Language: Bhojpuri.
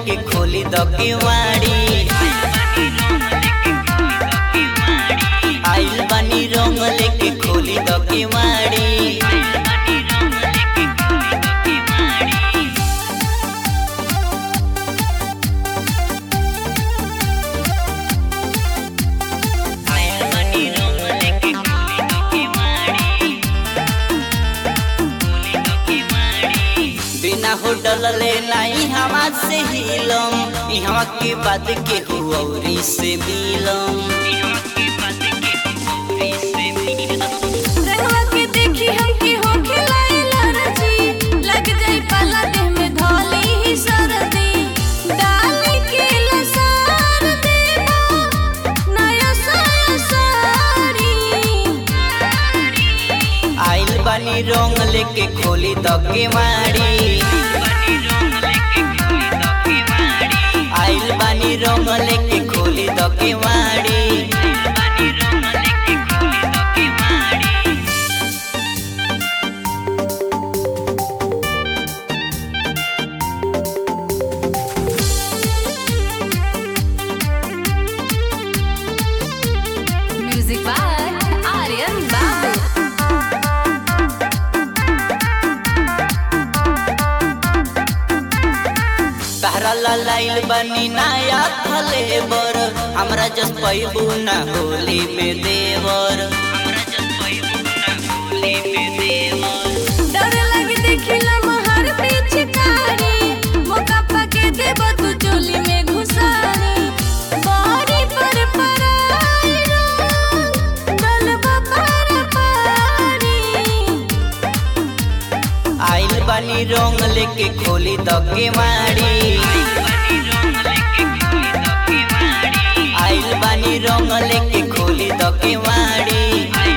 लेके खोली द केवाड़ी आइल बानी रंग लेके खोली द केवाड़ी आइल बानी रंग लेके खोली द केवाड़ी बिना होटल ले नहीं हवा से हिलम इहवा के बाद के हुऔरी से मिलम रंगवा के देखी हमके हो खिलाइला रजी लग जाई पाला देह में धोली ही सरदी डाल के लसार देबो नया साया साड़ी आइल बानी रंग लेके खोली द केवाड़ी आइल बानी रंग लेके खोली द केवाड़ी म्यूजिक बाय आर्यन बाबू तहरा लाइल बनी नया फलेबर हमरा जस पैबू ना होली में देवर डर लगे देखिला महर पिचकारी मौका पाके देबो तू चोली में घुसारी बारी पर पराई रंग डलबा पर पारी आइल बानी रंग लेके खोली द केवाड़ी आइल बानी रंग लेके खोली द केवाड़ी